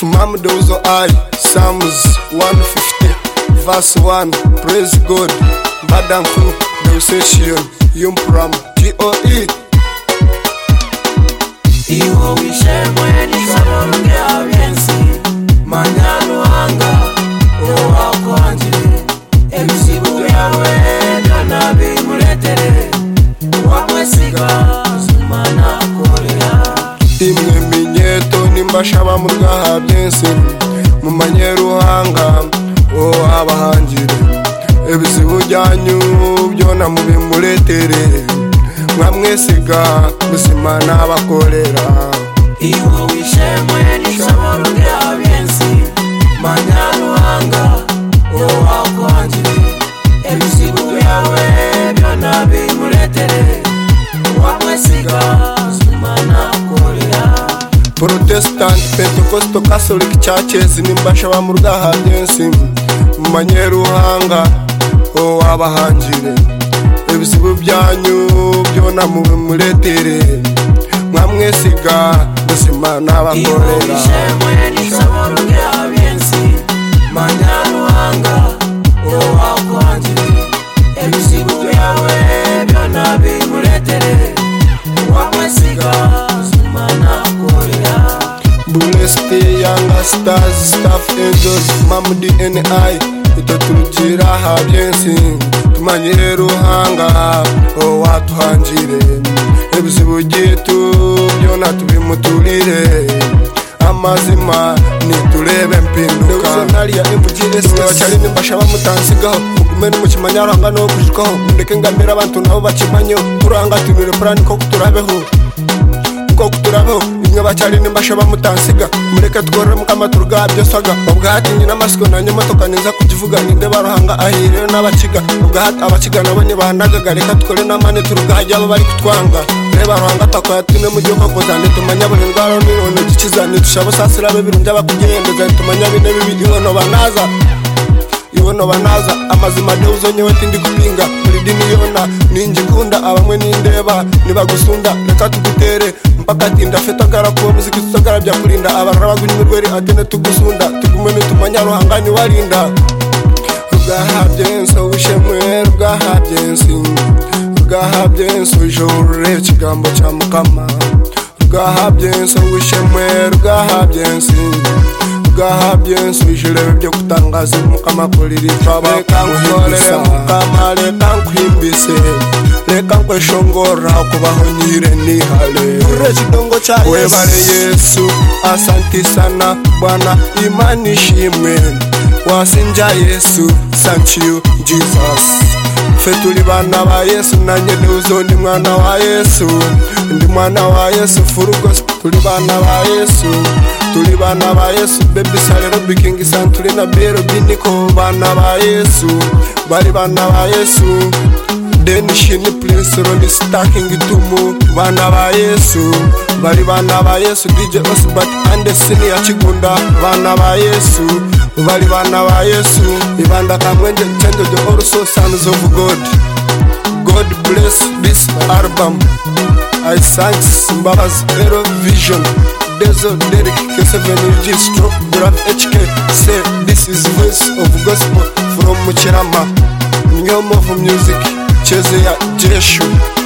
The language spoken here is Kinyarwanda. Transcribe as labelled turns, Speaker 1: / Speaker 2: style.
Speaker 1: Mama, those are I. Psalms 150, verse 1. Praise God. Badam who, the session, Yum Pram, TOE.
Speaker 2: Iwo wishe mweni zamonge aviensi Manyalu anga Ewa kwa njili Emsibu yawe Dana bimuletere Wamwe siga Zumana kulia
Speaker 1: imwe minyeto nimbashaba mu byaha byinshi mu manyeruhanga wowe abahangire ibizibu byanyu byona mubimuretere mwamwisiga buzima n'abakorera
Speaker 2: Iwo wishe mweni zamonge aviensi Manyalu anga Ewa kwa njili Emsibu yawe Dana bimuletere Wamwe siga Zumana kulia
Speaker 1: protestant pentekosto catholic churches nimbashaba mu byaha byinshi mu manyeruhanga wowe abahangire ibizibu byanyu byona mubimuretere mwamwisiga buzima n'abakorera bureste yanga stars staff angels mamu dni itaturukira aha byinshi tumanyeruhanga wowe watuhangire ibizibu gitu byona tubimuturire amazima niturebe mpinduka ya mgs abacyari nimbashaba mutansigaho mugume n'umukima nyaranga no kujikaho mureke ngamira abantu nabo bakimanyeho turanga tunire purani ko kuturabeho ko kuturabeho imwe bacyari nimbashaba mutansiga mureke tworore mukamaturuga byosaga ubwahatingi n'amasiko nanjye motoka neza kukivuga ninde baruhanga ahirire n'abakiga ubwahati abakiga nabo ntibahandagaga reka tukore n'amane turugahajya abo bari kutwanga reba ruhanga twakoya tune mu gihugu ngo zane tumanya buri ndwara n'irono gikiza ntidushabo sasira abe birundya bakugendeza tumanya bine bibiri ibono banaza ibono banaza amazima ndeuzo nyewe tindi kupinga muri dini yona ninjikunda abamwe nindeba nibagusunda reka tugutere mpaka tinda fetagara kuba muziki tutagarabya kurinda abarara bagunyurweri atene tugusunda tugume nitumanya ruhanganye warinda rwahabyenso ushemwe rwahabyensi rwahabyenso ijorure ikigambo cya mukama rwahabyenso ushemwe rwahabyensi bwahabyensi ijirebe byo kutangaza mukama kurira icaba reka nkorere mukama reka nkwimbise reka nkweshongora kubaho nyire nihale ure kidongo cha yesu webare yesu asanti sana bwana imani ishimwe wasinja yesu thank you jesus ffe tuli baana ba yesu nanye neuzo ndi mwana wa yesu ndi mwana wa yesu furugos tuli baana ba yesu tuli baana ba yesu bebisalero bikingisan tuli na bero biniko baana ba yesu bali baana ba yesu denishini prince roni staking tumu baana ba yesu bali baana ba yesu dj osbert andesini ya kigunda baana ba yesu bali baana ba yesu ibanda kamwenje chanjo the also sons of god god bless this album i thanks mbabazi ero vision dezo derek k7g stroke brad hk say this is voice of gospel from mukirama new home of music cheze ya jeshu